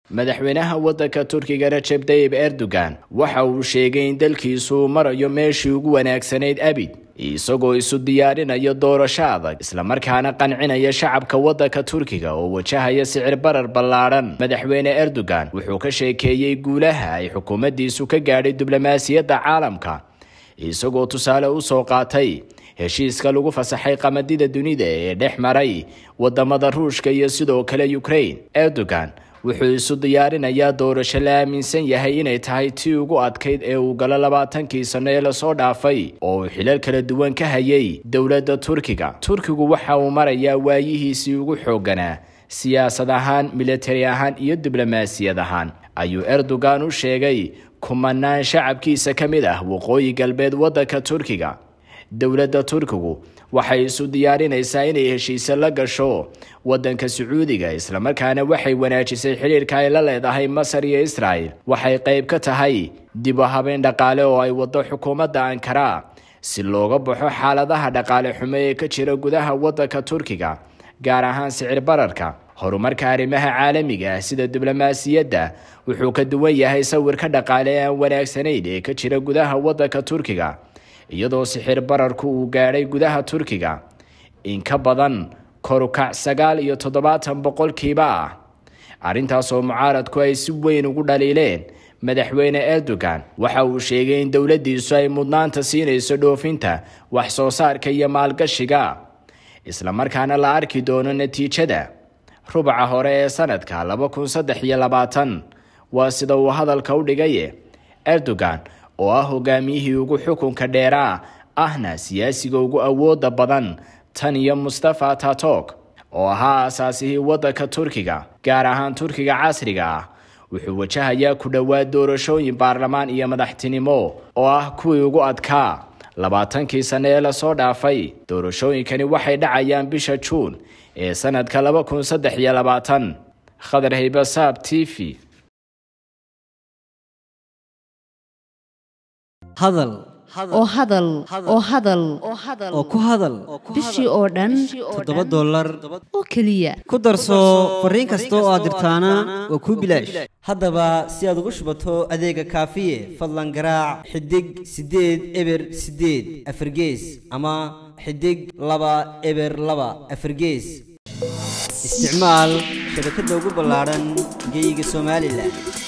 madaxweynaha waddanka turkiga rajeb tayib erdogan waxa uu sheegay in dalkiisu marayo meeshii ugu wanaagsanayd abid isagoo isu diyaarinayo doorasho adag islamarkaana qancinaya shacabka waddanka turkiga oo wajahaya sicir barar ballaadhan madaxweyne erdogan wuxuu ka sheekeeyey guulaha ay xukuumaddiisu ka gaadhay diblomaasiyadda caalamka isagoo tusaale u soo qaatay heshiiska lagu fasaxay qamadida dunida ee dhex maray wadamada ruushka iyo sidoo kale ukraine erdogan wuxuu isu diyaarinayaa doorasho la aaminsan yahay inay tahay tii ugu adkayd ee uu galo labaatankii sano ee lasoo dhaafay oo uu xilal kala duwan ka hayay dowladda turkiga turkigu waxa uu marayaa waayihiisii ugu xoogganaa siyaasad ahaan militari ahaan iyo diblomaasiyad ahaan ayuu erdogan u sheegay kumanaan shacabkiisa ka mid ah waqooyi galbeed waddanka turkiga dowladda turkigu waxay isu diyaarinaysaa inay heshiise la gasho waddanka sacuudiga islamarkaana waxay wanaajisay xidhiirka ay la leedahay masar iyo israel waxay qayb ka tahay dib u habeyn dhaqaale oo ay waddo xukuumadda ankara si looga baxo xaaladaha dhaqaale xumo ee ka jira gudaha waddanka turkiga gaar ahaan sicir bararka horumarka arrimaha caalamiga ah sida diblomaasiyadda wuxuu ka duwan yahay sawirka dhaqaale ee aan wanaagsanayn ee ka jira gudaha waddanka turkiga iyadoo sixir bararku uu gaadhay gudaha turkiga in ka badan korukac sagaal iyo toddobaatan boqolkiiba ah arrintaasoo mucaaradku ay si weyn ugu dhaliileen madaxweyne erdogan waxa uu sheegay in dowladdiisu ay mudnaanta siinayso dhoofinta wax soo saarka iyo maalgashiga islamarkaana la arki doono natiijada rubaca hore ee sanadka laba kun saddex iyo labaatan waa sida uu hadalka u dhigaye erdogan oo ah hogaamiyihii ugu xukunka dheeraa ahna siyaasiga ugu awooda badan tan iyo mustafa tatok oo ahaa asaasihii waddanka turkiga gaar ahaan turkiga casriga ah wuxuu wajahayaa ku dhowaad doorashooyin baarlamaan iyo madaxtinimo oo ah kuwii ugu adkaa labaatankii sane ee lasoo dhaafay doorashooyinkani waxay dhacayaan bisha juun ee sanadka laba kun saddex iyo labaatan khadar haybasaab t v hadal oo hadal oo hadal oo ku hadal bishii oo dhan toddoba dollar oo keliya ku darso fariin kasta oo aad dirtaana waa kuu bilaash haddaba si aad ugu shubato adeega kaafiye fadlan garaac xidig siddeed eber siddeed afargees ama xidig laba eber laba afargees isticmaal shabakadda ugu ballaadhan geeyiga somalilan